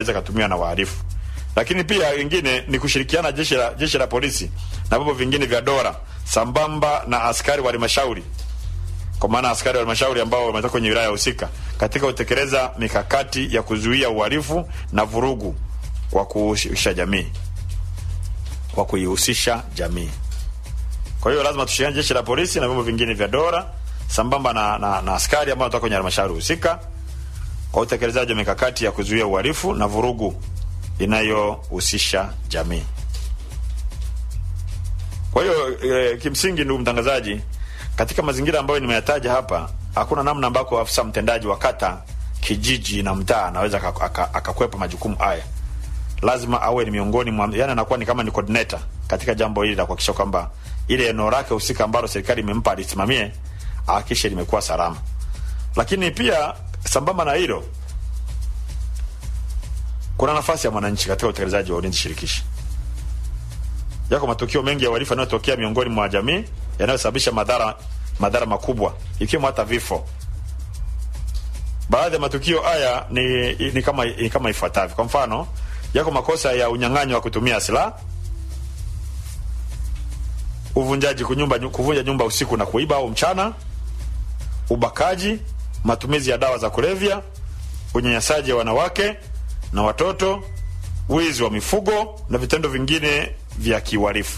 inaweza katumiwa na wahalifu. Lakini pia wengine ni kushirikiana jeshi la jeshi la polisi na vyombo vingine vya dola sambamba na askari wa halmashauri, kwa maana askari wa halmashauri ambao wametoka kwenye wilaya husika katika kutekeleza mikakati ya kuzuia uhalifu na vurugu kwa kuhusisha jamii, kwa kuihusisha jamii. Kwa hiyo lazima tushirikiane jeshi la polisi na vyombo vingine vya dola sambamba na, na, na askari ambao wanatoka kwenye halmashauri husika kwa utekelezaji wa mikakati ya kuzuia uhalifu na vurugu inayohusisha jamii. Kwa hiyo e, kimsingi, ndugu mtangazaji, katika mazingira ambayo nimeyataja hapa, hakuna namna ambako afisa mtendaji wa kata, kijiji na mtaa anaweza akakwepa majukumu haya. Lazima awe ni miongoni mwa, yani anakuwa ni kama ni coordinator katika jambo hili la kuhakikisha kwamba ile eneo lake husika ambalo serikali imempa alisimamie, ahakikishe limekuwa salama. Lakini pia sambamba na hilo kuna nafasi ya mwananchi katika utekelezaji wa ulinzi shirikishi. Yako matukio mengi ya uhalifu yanayotokea miongoni mwa jamii yanayosababisha madhara madhara makubwa ikiwemo hata vifo. Baadhi ya matukio haya ni, ni kama ni kama ifuatavyo. Kwa mfano, yako makosa ya unyang'anyi wa kutumia silaha, uvunjaji kunyumba, kuvunja nyumba usiku na kuiba au mchana, ubakaji, matumizi ya dawa za kulevya, unyanyasaji wa wanawake na watoto, wizi wa mifugo na vitendo vingine vya kiuhalifu.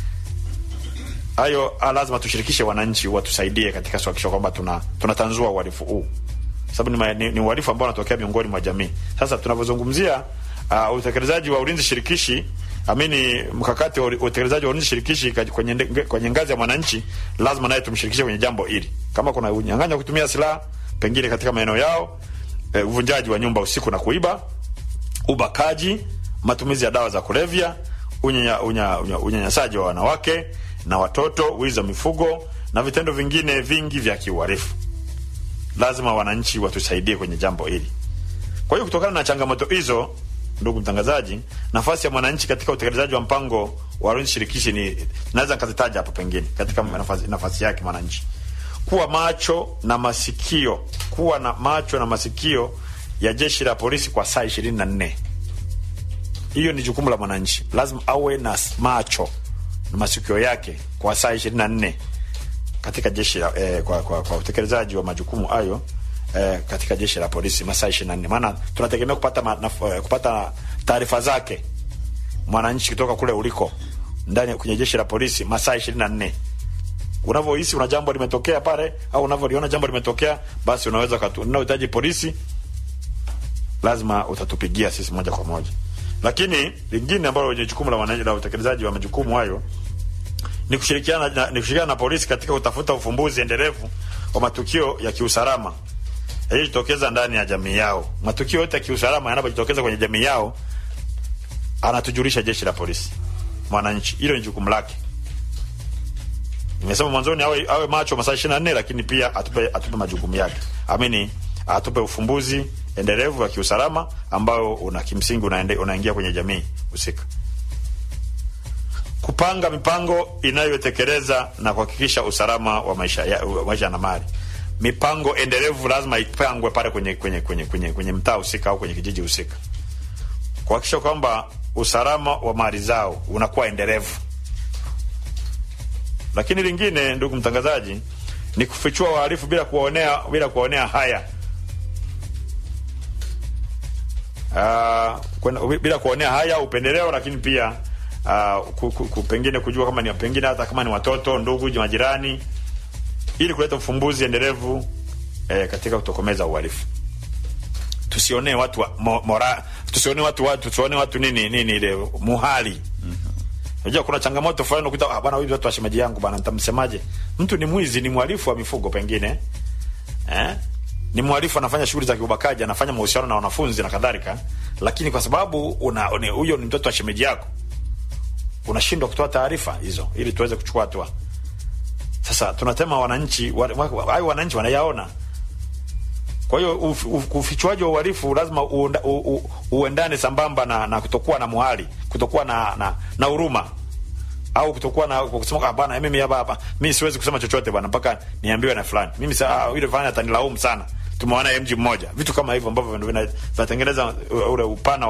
Hayo lazima tushirikishe wananchi watusaidie katika kuhakikisha kwamba tuna tunatanzua uhalifu huu, sababu ni, ni, ni uhalifu ambao unatokea miongoni mwa jamii. Sasa tunavyozungumzia uh, utekelezaji wa ulinzi shirikishi amini, mkakati wa utekelezaji wa ulinzi shirikishi kwenye, kwenye ngazi ya mwananchi, lazima naye tumshirikishe kwenye jambo hili. Kama kuna unyang'anyi wa kutumia silaha pengine katika maeneo yao, uh, uvunjaji wa nyumba usiku na kuiba ubakaji, matumizi ya dawa za kulevya, unyanyasaji unya, unya, unya wa wanawake na watoto, wizi wa mifugo na vitendo vingine vingi vya kiuhalifu. Lazima wananchi watusaidie kwenye jambo hili. Kwa hiyo kutokana na changamoto hizo, ndugu mtangazaji, nafasi ya mwananchi katika utekelezaji wa mpango wa ulinzi shirikishi ni naweza nikazitaja hapo, pengine katika nafasi, nafasi yake mwananchi kuwa macho na masikio, kuwa na macho na masikio ya jeshi la polisi kwa saa ishirini na nne. Hiyo ni jukumu la mwananchi, lazima awe na macho na masikio yake kwa saa ishirini na nne katika jeshi la, eh, kwa, kwa, kwa utekelezaji wa majukumu hayo eh, katika jeshi la polisi masaa ishirini na nne maana tunategemea kupata ma, naf, eh, kupata taarifa zake mwananchi kutoka kule uliko ndani kwenye jeshi la polisi masaa ishirini na nne unavyohisi una jambo limetokea pale au unavyoliona jambo limetokea, basi unaweza unahitaji polisi lazima utatupigia sisi moja kwa moja. Lakini lingine ambalo lenye jukumu la wananchi la utekelezaji wa majukumu hayo ni kushirikiana na, ni kushirikiana na polisi katika kutafuta ufumbuzi endelevu wa matukio ya kiusalama yaliyojitokeza ndani ya jamii yao. Matukio yote ya kiusalama yanapojitokeza kwenye jamii yao, anatujulisha jeshi la polisi mwananchi. Hilo ni jukumu lake. Nimesema mwanzoni awe, awe macho masaa 24 lakini pia atupe, atupe majukumu yake. Amini atupe ufumbuzi endelevu wa kiusalama ambao una kimsingi unaende, unaingia kwenye jamii husika. Kupanga mipango inayotekeleza na kuhakikisha usalama wa maisha ya, maisha na mali. Mipango endelevu lazima ipangwe pale kwenye kwenye kwenye kwenye, kwenye mtaa husika au kwenye kijiji husika. Kuhakikisha kwamba usalama wa mali zao unakuwa endelevu. Lakini lingine, ndugu mtangazaji, ni kufichua wahalifu bila kuwaonea bila kuwaonea haya Uh, bila kuonea haya upendeleo, lakini pia uh, pengine kujua kama ni pengine hata kama ni watoto, ndugu, majirani, ili kuleta ufumbuzi endelevu eh, katika kutokomeza uhalifu. Tusionee watu wa, mo, mora, tusionee watu watu tusionee watu nini nini ile muhali. Unajua kuna changamoto fulani ukuta, ah, bwana huyu watu wa shemeji yangu bwana, nitamsemaje? Mtu ni mwizi, ni mhalifu wa mifugo pengine eh ni mhalifu anafanya shughuli za kiubakaji, anafanya mahusiano na wanafunzi na kadhalika, lakini kwa sababu una huyo ni mtoto wa shemeji yako, unashindwa kutoa taarifa hizo ili tuweze kuchukua hatua. Sasa tunatema wananchi, hayo wananchi wanayaona. Kwa hiyo ufichuaji wa uhalifu lazima uenda, u, u, uendane sambamba na, na kutokuwa na muhali, kutokuwa na na, na huruma au kutokuwa na kusema ah, bwana mimi hapa hapa mimi siwezi kusema chochote bwana mpaka niambiwe na fulani. Mimi saa yule fulani atanilaumu sana. Tumeona mji mmoja. Vitu kama hivyo ambavyo vinatengeneza ule upana